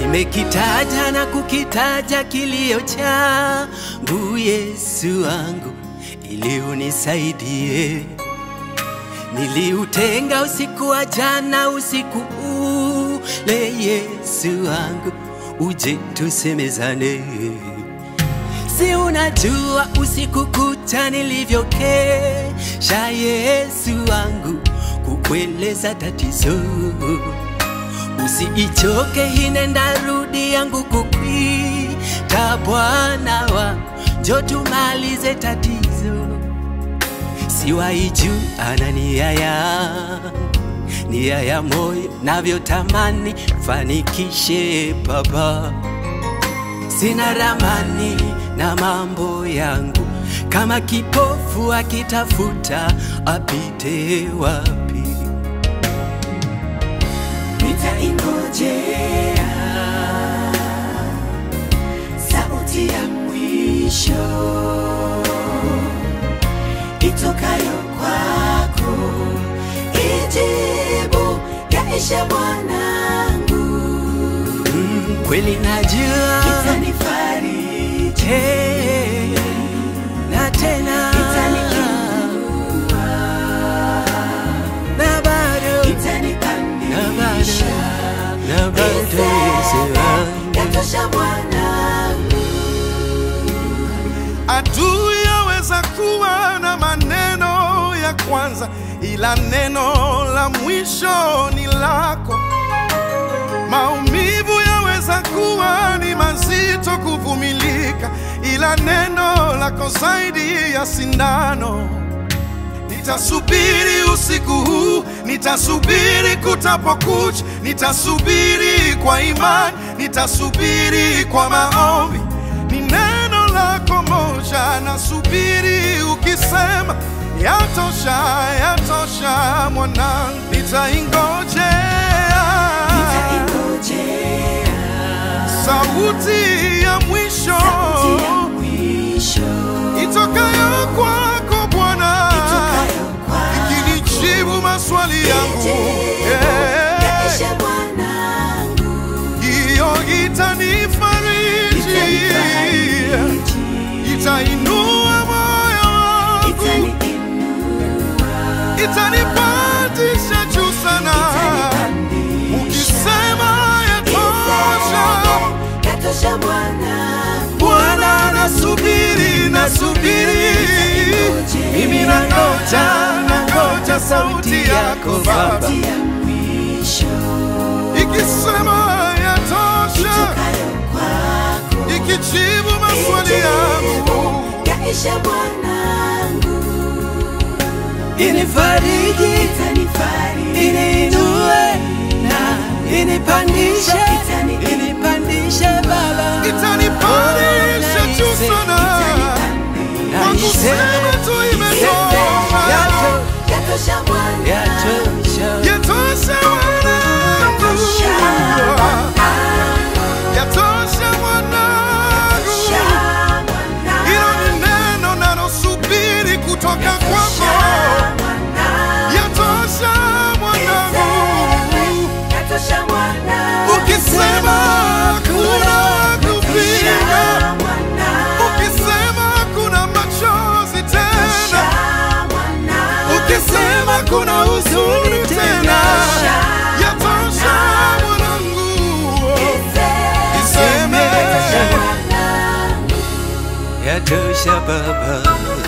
Nimekitaja na kukitaja kilio changu, Yesu wangu, ili unisaidie. Niliutenga usiku wa jana, usiku ule, Yesu wangu, uje tusemezane. Si unajua usiku kucha nilivyokesha, Yesu wangu, kukueleza tatizo. Usiichoke hine ndarudi yangu kukwita, Bwana wangu, njo tumalize tatizo. Siwaiju ana nia yangu, nia ya moyo navyotamani fanikishe Baba sina ramani na mambo yangu, kama kipofu akitafuta apite wapi? nitaingojea sauti ya mwisho itokayo kwako, ijibu yaisha mwanangu, Mm, kweli najua itanifariji, Eh, na tena itaniinua, na bado na itanipandisha, bado na bado Yesu wangu. yatosha mwanangu. Adui yaweza kuwa na maneno ya kwanza, ila neno la mwisho ni lako. Maumivu yaweza kuwa ni mazito kuvumilika, ila neno lako zaidi ya sindano. Nitasubiri usiku huu, nitasubiri kutapokucha, nitasubiri kwa imani, nitasubiri kwa maombi. Ni neno lako moja, nasubiri ukisema, yatosha, yatosha mwanangu, nitaingojea Nitaingojea sauti ya mwisho sauti ya mwisho itokayo kwako Bwana itokayo kwako, ikinijibu maswali yangu Eh, yaishe mwanangu, hiyo itanifariji itanifariji, itainua moyo wangu itaniinua, itanipandisha juu sana itanipandisha, ukisema yatosha yatosha mwanangu, Bwana nasubiri nasubiri mimi nangoja nangoja sauti yako Baba sauti ya mwisho ikisema yatosha itokayo kwako, ikijibu maswali yangu yaishe mwanangu, Inifariji, itanifariji, iniinue na inipandishe, Itani- inipandishe Baba, itanipandisha juu sana kwa kusema tu imetosha Yato- yatosha mwanangu, yatosha. yatosha mwanangu yatosha mwanangu hilo ni neno nalosubiri kutoka kwako yatosha mwanangu ukisema kuna kupinga ukisema kuna machozi tena ukisema kuna huzuni tena yatosha mwanangu iseme Yatosha Baba,